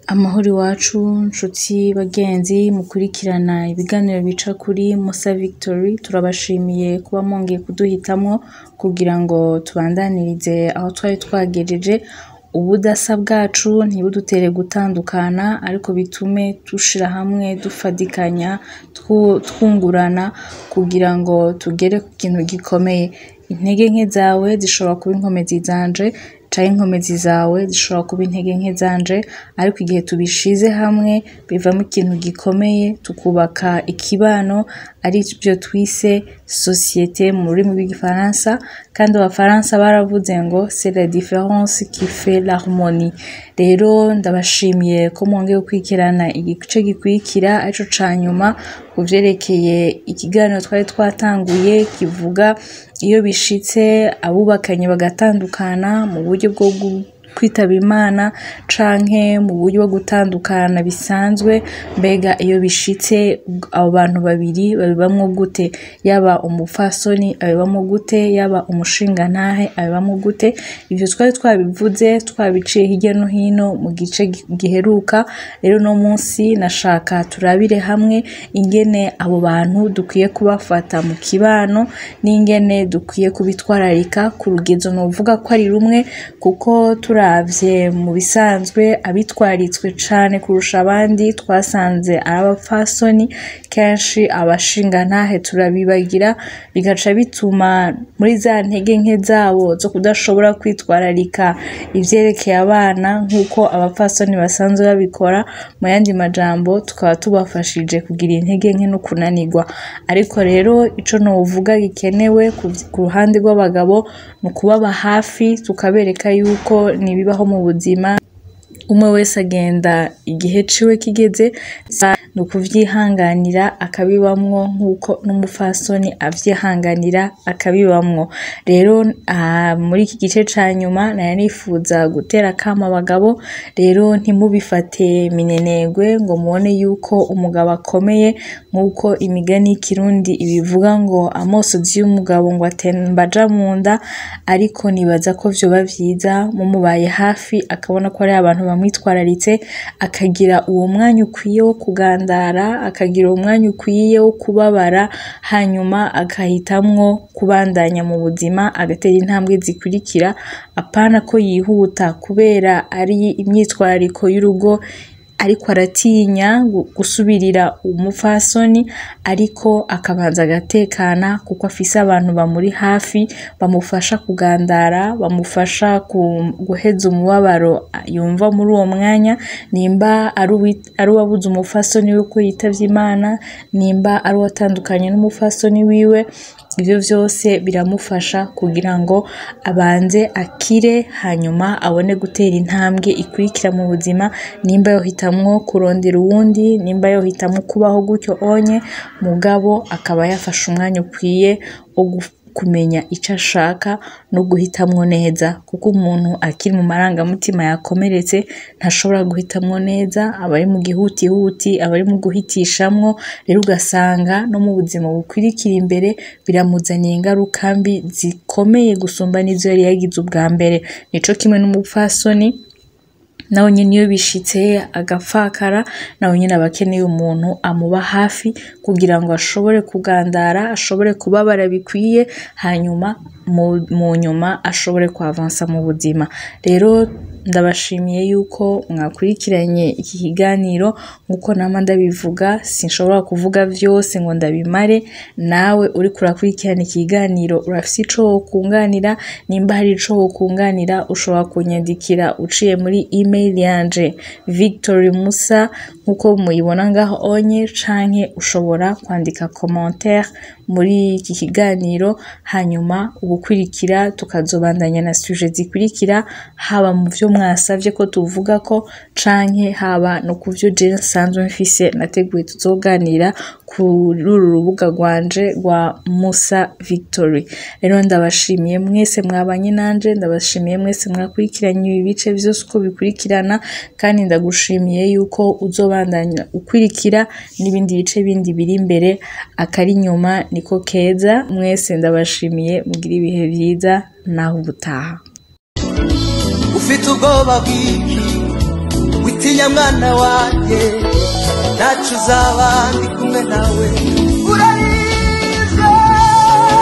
Amahoro iwacu nshuti bagenzi mukurikirana ibiganiro bica kuri Musa Victory turabashimiye kuba mwongeye kuduhitamwo kugira ngo tubandanirize aho twari twagejeje ubudasa bwacu ntibudutere gutandukana ariko bitume dushira hamwe dufadikanya twu- twungurana kugira ngo tugere ku kintu gikomeye intege nke zawe zishobora kuba inkomezi zanje canke inkomezi zawe zishobora kuba intege nke zanje ariko igihe tubishize hamwe bivamo ikintu gikomeye tukubaka ikibano arivyo twise societe mu rurimi rw'igifaransa kandi abafaransa baravuze ngo c'est la différence qui fait l'harmonie rero ndabashimiye ko mwongeye gukurikirana igice gikurikira arico ca nyuma ku vyerekeye ikiganiro twari twatanguye kivuga iyo bishitse abubakanye bagatandukana mu buryo bwo gu- kwitaba imana canke mu buryo bwo gutandukana bisanzwe mbega iyo bishitse abo bantu babiri babibamwo gute yaba umupfasoni abibamwo gute yaba umushingantahe abibamwo gute ivyo twari twabivuze twabiciye hirya no hino mu gice gi- giheruka rero uno munsi nashaka turabire hamwe ingene abo bantu dukwiye kubafata mu kibano n'ingene dukwiye kubitwararika ku rugezo novuga ko ari rumwe kuko turavye mu bisanzwe abitwaritswe cane kurusha abandi twasanze ari abapfasoni kenshi abashingantahe turabibagira bigaca bituma muri za ntege nke zabo zo kudashobora kwitwararika ivyerekeye abana nk'uko abapfasoni basanzwe babikora mu yandi majambo tukaba tubafashije kugira intege nke no kunanirwa ariko rero ico novuga gikenewe ku- ku ruhande rw'abagabo ni ukubaba hafi tukabereka yuko nibibaho mu buzima umwe wese agenda igihe ciwe kigeze ni ukuvyihanganira akabibamwo nk'uko n'umupfasoni avyihanganira akabibamwo rero ah, muri iki gice ca nyuma nari nifuza gutera akamo abagabo rero ntimubifate minenegwe ngo mubone yuko umugabo akomeye nk'uko imigani y'ikirundi ibivuga ngo amosozi y'umugabo ngo atemba aja mu nda ariko nibaza ko vyoba vyiza mumubaye hafi akabona ko ari abantu bamwitwararitse akagira uwo mwanya ukwiye wo kugandara akagira uwo mwanya ukwiye wo kubabara hanyuma agahitamwo kubandanya mu buzima agatera intambwe zikurikira apana ko yihuta kubera ari imyitwarariko y'urugo ariko aratinya gu- gusubirira umupfasoni ariko akabanza agatekana kuko afise abantu bamuri hafi bamufasha kugandara bamufasha ku- guheza umubabaro yumva muri uwo mwanya nimba ari uwi- ari uwabuze umupfasoni we ko yitavye imana nimba ari uwatandukanye n'umupfasoni wiwe ivyo vyose biramufasha kugira ngo abanze akire hanyuma abone gutera intambwe ikurikira mu buzima nimba yohitamwo kurondera uwundi nimba yohitamwo kubaho gutyo onye mugabo akaba yafashe umwanya ukwiye wo gu- kumenya ico ashaka no guhitamwo neza kuko umuntu akiri mu marangamutima yakomeretse ntashobora guhitamwo neza aba ari mu gihutihuti aba ari mu guhitishamwo rero ugasanga no mu buzima bukurikira imbere biramuzaniye ingaruka mbi zikomeye gusumba n'izo yari yagize ubwa mbere nico kimwe n'umupfasoni nawe nyene iyo bishitse agapfakara nawe nyene aba akeneye umuntu amuba hafi kugira ngo ashobore kugandara ashobore kubabara bikwiye hanyuma mu, mu nyuma ashobore kuavansa mu buzima rero ndabashimiye yuko mwakurikiranye iki kiganiro nk'uko nama ndabivuga sinshobora kuvuga vyose ngo ndabimare nawe uriko urakurikirana ikiganiro urafise ico wokunganira nimba hari ico wokunganira ushobora kunyandikira uciye muri email yanje victory musa nk'uko muyibona ngaho onye canke ushobora kwandika commentaire muri iki kiganiro hanyuma ubukurikira tukazobandanya na suje zikurikira haba mu vyo mwasavye ko tuvuga ko canke haba no ku vyo je nsanzwe mfise nateguye tuzoganira kuri uru rubuga rwanje rwa Musa Victory rero ndabashimiye mwese mwabanye nanje ndabashimiye mwese mwakurikiranye ibi bice vyose uko bikurikirana kandi ndagushimiye yuko uzobandanya ukurikira n'ibindi bice bindi biri imbere akari inyuma niko keza mwese ndabashimiye mugire ibihe vyiza naho ubutaha ufite ubwoba bwinshi witinya witinya mwana wanjye ntacyo uzaba ndi kumwe nawe urayize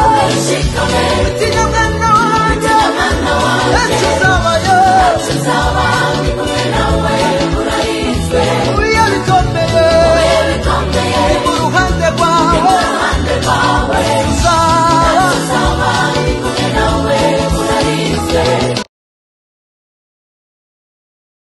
witinya mwana wanjye ntacyo uzabayo